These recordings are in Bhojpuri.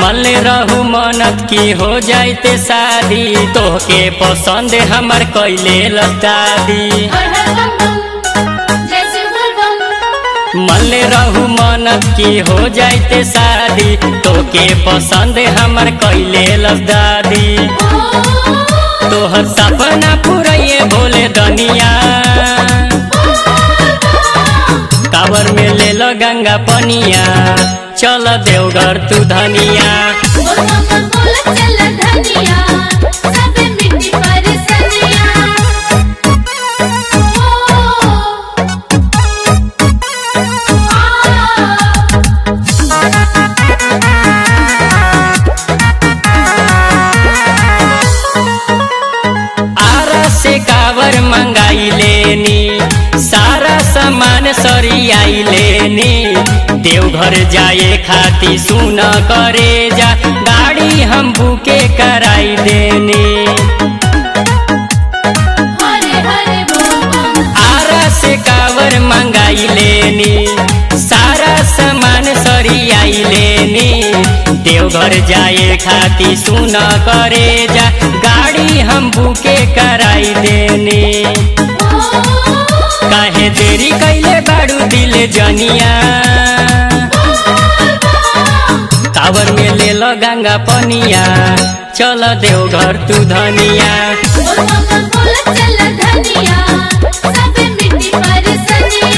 मल रहू मनत की हो जाइते शादी तोहके पसंद हमर कैले दादी हर हर बम बम जय शिव बोल बम मल रहू मनत की हो जाइते शादी तोके पसंद हमर कैले दादी ओ तोहर सपना पुरैये भोले दनिया कावर में ले लो गंगा पनिया चल देवघर तू धनिया बोल बम बम बोल चल धनिया सब मिट्टी परेशानिया ओ आ आरा से कावर मंगाई लेनी सारा सामान सरियाई लेनी देवघर जाए खाती सुन करे जा गाड़ी हम बुके कराई देनी हरे हरे बोल बम आरा से कावर मंगाई लेनी सारा सामान सरियाई लेनी देवघर जाए खाती सुन करे जा गाड़ी हम बुके कराई देनी ओ काहे देरी कैले बाड़ू दिल जनिया कावर में ले लो गंगा पनिया चल देवघर तू धनिया बोल बम बम बोल चल धनिया सब मिट्टी परेशानिया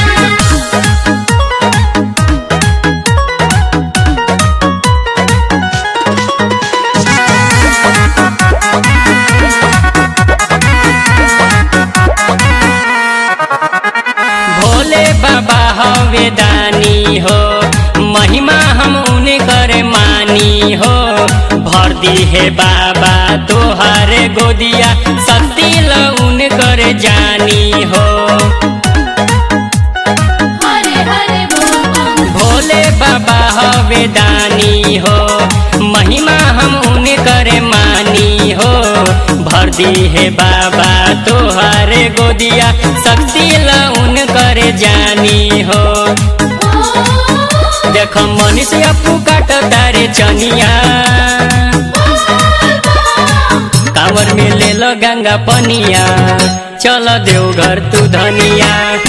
भोले बाबा हवे दानी हो महिमा हम उन्हें करे मानी हो भर दी है बाबा तोहारे गोदिया सती उन करे जानी हो हरे हरे बोल बम भोले बाबा हवे दानी हो महिमा हम उन्हें करे मानी हो भर दी है बाबा तोहारे गोदिया शक्ति उन करे जानी हो ओ देख मनीष अपू काट तारे चनिया कांवर में ले लो गंगा पनिया चल देवघर तू धनिया